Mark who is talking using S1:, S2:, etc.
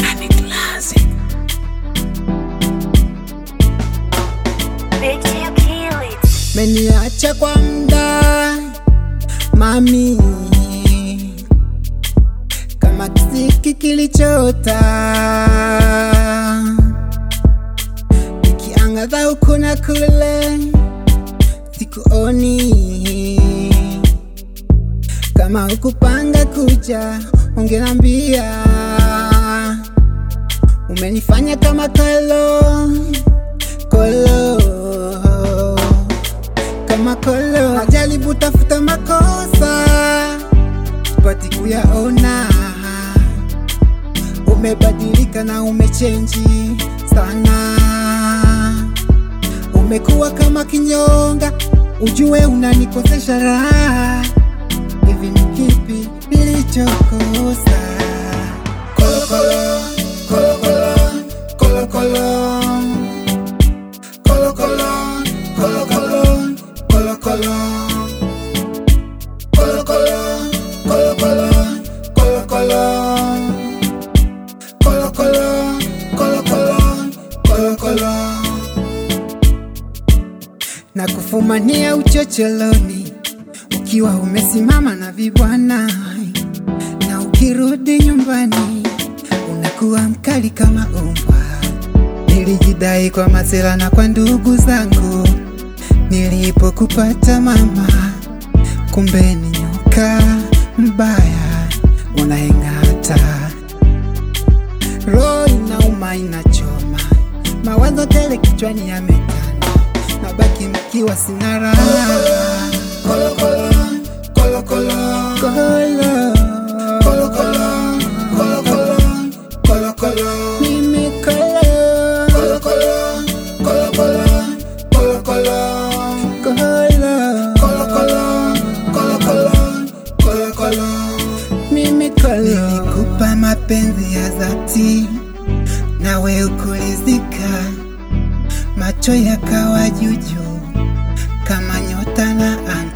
S1: Meniacha kwa mda mami, kama kisiki kilichota, nikiangaza huku na kule, sikuoni kama hukupanga kuja, ungenambia. Umenifanya kama kolo kolo kama kolo, najaribu tafuta makosa pati kuyaona. Umebadilika na umechenji sana, umekuwa kama kinyonga, ujue unanikosesha raha. Hivi ni kipi nilichokosa? Kolo kolo kolo kolo kolo kolo Kolo kolo, kolo kolo, kolo kolo. Kolo kolo, kolo kolo, kolo kolo. Kolo kolo, kolo kolo, kolo kolo. Na kufumania uchocholoni ukiwa umesimama na vibwana, na ukirudi nyumbani unakuwa mkali kama umbwa. Nilijidai kwa masela na kwa ndugu zangu nilipokupata mama, kumbe ni nyoka mbaya unaeng'ata. Roho inauma inachoma, mawazo tele kichwani yametanda, nabaki mkiwa sina raha. Kolo kolo, kolo kolo, kolo kolo kolo, kolo kolo, kolo kolo, mimi kolo kolo kolo, kolo kolo, kolo kolo, kolo kolo kolo, kolo kolo, kolo kolo, mimi kolo. Nilikupa mapenzi ya dhati, nawe ukulizika, macho yakawa juju kama nyota na anga.